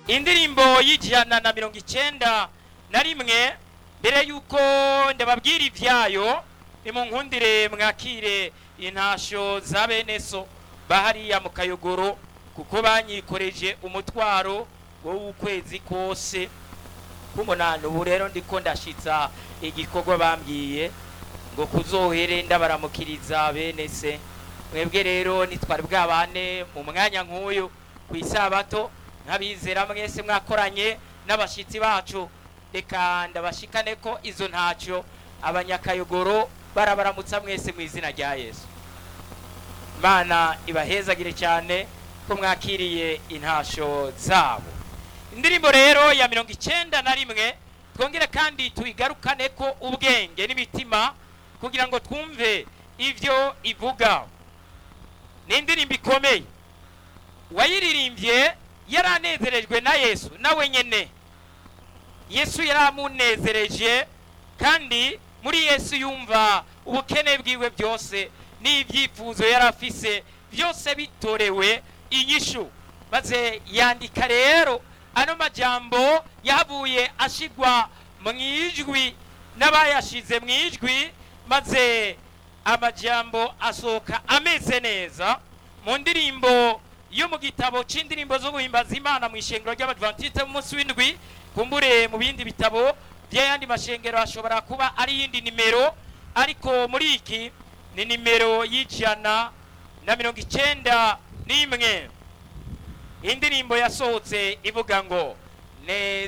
indirimbo y'ijana na mirongo icyenda na rimwe mbere y'uko ndababwira ibyayo nimunkundire mwakire intasho za bene so bahariya mu kayogoro kuko banyikoreje umutwaro wo w'ukwezi kose k'umunani ubu rero ndiko ndashitsa igikorwa bambwiye ngo kuzohere ndabaramukiriza bene se mwebwe rero nitwari bwabane mu mwanya nk'uyu ku isabato nk'abizera mwese mwakoranye n'abashitsi bacu reka ndabashikane ko izo ntacyo abanyakayogoro barabaramutsa mwese mu izina rya yesu imana ibahezagire cyane ko mwakiriye intasho zabo indirimbo rero ya mirongo icyenda na rimwe twongere kandi tuyigarukane ko ubwenge n'imitima kugira ngo twumve ibyo ivuga ni indirimbo ikomeye uwayiririmbye yaranezerejwe na yesu nawe nyine yesu yaramunezereje kandi muri yesu yumva ubukene bwiwe byose n'ibyifuzo yari afise byose bitorewe inyishu maze yandika rero ano majambo yahavuye ashigwa mu ijwi n'abayashize mu ijwi maze amajambo asohoka ameze neza mu ndirimbo yo mu gitabo c'indirimbo zo guhimbaza imana mu ishengero ry'abadventiste b'umunsi w'indwi kumbure mu bindi bitabo by'ayandi mashengero hashobora kuba ari iyindi nimero ariko muri iki ni nimero y'ijana na mirongo icyenda n'imwe indirimbo yasohotse ivuga ngo neza